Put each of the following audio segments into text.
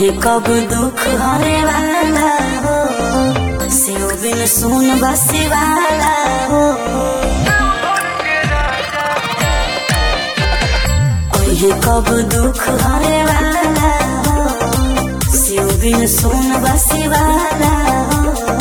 कहे कब दुख हरे वाला हो सेव बिन सुन बसे वाला हो कहे कब दुख हरे वाला हो सेव बिन सुन बसे वाला हो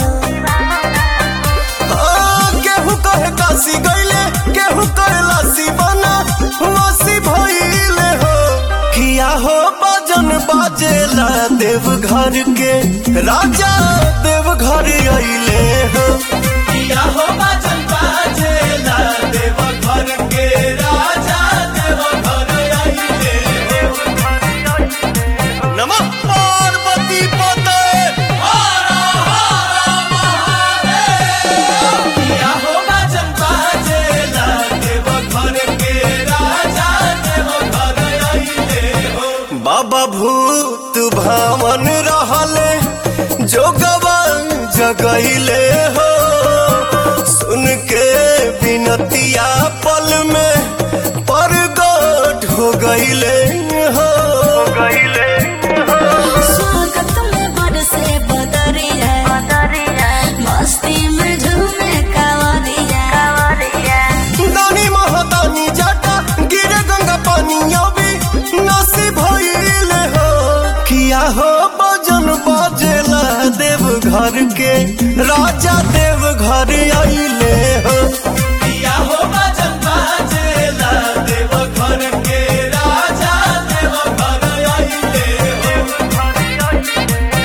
आ, केहू कहे काशी गईले केहू कहे लासी बना वासी भइले हो किया हो बजन बाजेला देव घर के राजा देव घर अइले हो किया हो बजन बाजेला देव घर के राजा देव घर अइले हो नमः पार्वती पते हर हर महादेव किया हो बजन बाजेला देव घर के राजा देव घर अइले हो बाबा भूत भावन रहले जोगवा जगैले हो सुन के बिनतिया पल में परगट हो गईले हो गईले स्वागत में बरसे बदरिया मस्ती में झूमे कावरिया दानी महादानी जाटा गिरे गंगा पानी अभी नसी भइले हो किया हो बजन बाजेला देव घर के राजा देव घर अइले हो किया हो बजन बाजेला देव घर के राजा देव घर अइले हो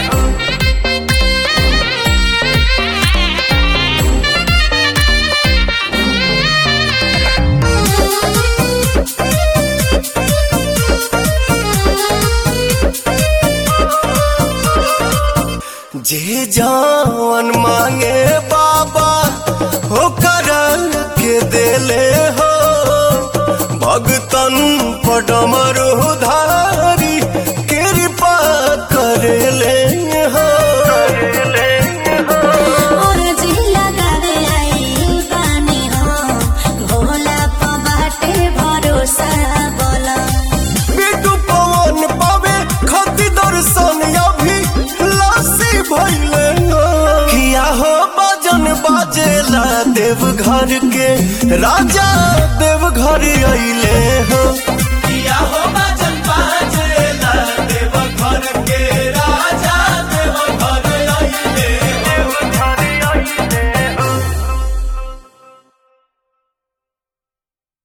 जे जान मांगे बाबा हो कर के देले हो भगतन पडमर धारी कृपा करेले हो और जिला गावे आई बानी हो भोला पा बाटे भरोसा बोला बिटू पवन पावे खती दर्शन अभी लासी भइले हो किया हो बजन बाजेला देव घर के राजा देव घर अइले हो किया हो बजन